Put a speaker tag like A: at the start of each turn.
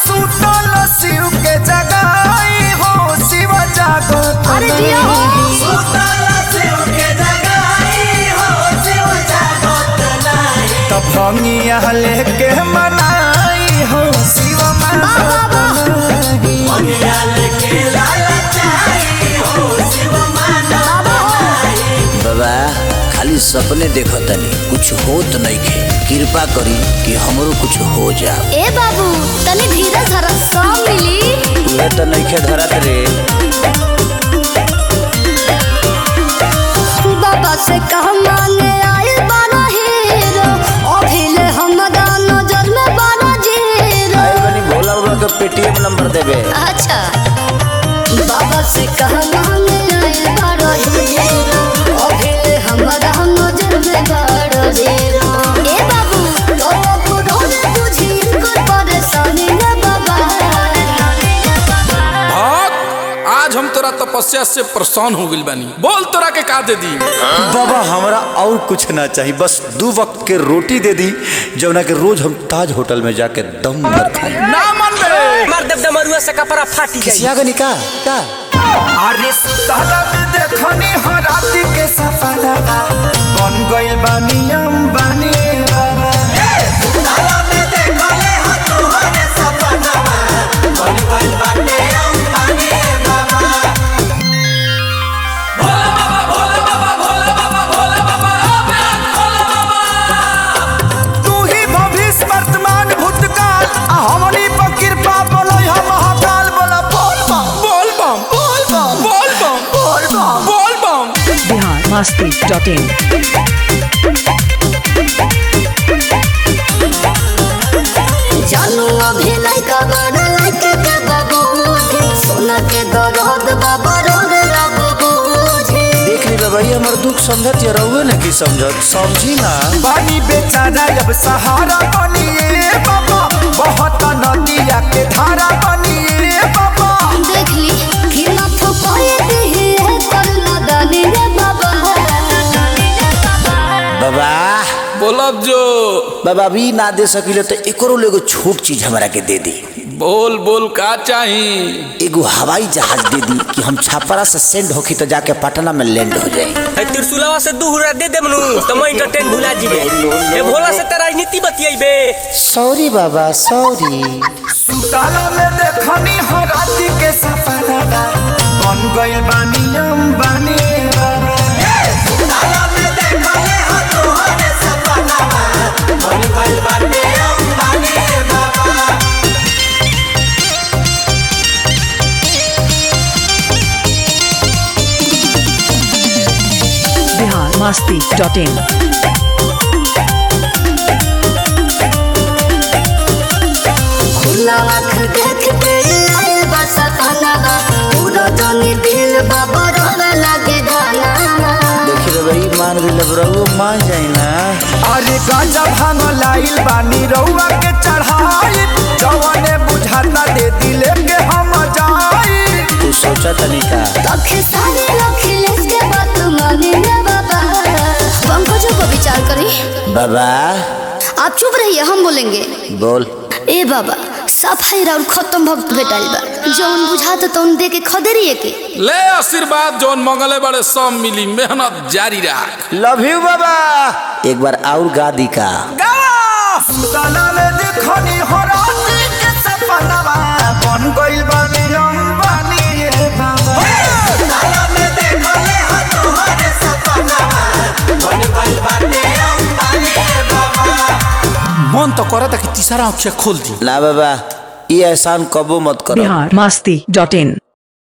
A: सुतल शिव के जगाई हो शिव जागत
B: अरे जिया हो।
A: तब भंगिया लेके मनाई हो शिव
B: वाह, वाह, वाह।
C: बाबा खाली सपने देखतनी कुछ होत नइखे कृपा करी कि हमरो कुछ हो जा
B: ए बाबू तनी धीरज धर सब मिली
C: तुहे तो नइखे धरत रे
B: बाबा से कह मांगे आए बारा हीरो अभिले हमरा नजर में बारा जीरो
C: आए बनी भोला बाबा के पेटीएम नंबर देबे
B: अच्छा बाबा से कह मांगे आए बारा हीरो अभिले हमरा नजर में बारा जीरो ए बाबू तो पुरो ने बुझी कर परेशानी रे बाबा
D: भक्त आज हम तोरा तपस्या से परेशान हो गइल बानी बोल तोरा के का दे दी
E: बाबा हमरा और कुछ ना चाहिए बस दो वक्त के रोटी दे दी जौना के रोज हम ताज होटल में जाके दम भर खाई
D: ना मन बे
F: मार देव डमरुआ से कपड़ा फाटी जाई
E: किसिया का निका का
A: अरे सुतल में देखनी हो राति के सपना बन गइल बानी अंबानी बाबा तू ही भविष्य वर्तमान भूतकाल आ हमनी पर कृपा बोलै हम महाकाल बोला बोल बम
D: बोल बम
A: बोल बम
D: बोल बम
A: बोल बम
D: बोल बम
G: बिहार मस्ती डॉट इन
B: जानू अभी लइका बड़ा लइके के बाबू सोना के दरद बाबा रोड बाबू
E: देख ली बाबा ये हमर दुख समझत या रहुए ना की समझत समझी ना
A: पानी बेचारा अब सहारा बनिए बाबा बहुत नदिया के धारा बनिए बाबा
B: देख ली खिला फुकाए दी है करना दानी रे बाबा
C: बाबा
D: बोलब जो
C: बाबा अभी ना दे सकिले तो एकरो एगो छोट चीज हमरा के दे दी
D: बोल बोल का चाही
C: एगो हवाई जहाज दे दी कि हम छापरा से सेंड होखी तो जाके पटना में लैंड हो जाए
F: है त्रिशूलवा से दू हुरा दे देमनु तो मैं इंटरटेन भुला जीबे ए भोला से तेरा राजनीति बतियाइबे
C: सॉरी बाबा सॉरी
A: सुताला में देखनी हो राति के सपना बन गइल बानी अंबानी बाबा
G: बिहार मस्ती डॉट इन
B: खुला आँख देख के आए बस खाना पूरा जानी दिल बाबा रोड लगे गाना
C: देखी रे भाई मान भी लब रहुए मान जाए ना
A: अरे गांजा भांग लाइल बानी रउआ के चढ़ाई जवने बुझाता दे दिले के हम जाई
C: तू सोचा तनी का
B: तखे सारे अखिलेश के बात माने रे बाबा पंकजों को विचार करी
C: बाबा
B: आप चुप रहिए हम बोलेंगे
C: बोल
B: ए बाबा सफाई और खत्म भक्त भेटाइल बा जौन बुझाता तौन दे के खदेरिए के
D: ले आशीर्वाद जौन मंगले बड़े सब मिली मेहनत जारी रख
C: लव यू बाबा एक बार और गा दी का
A: सुताला में देखनी हो राति के सपना बन गइल बानी अंबानी रे बाबा
D: मन तो करता कि तीसरा अक्षर खोल दी
C: ना बाबा ये एहसान कबो मत करो
G: बिहार मस्ती डॉट इन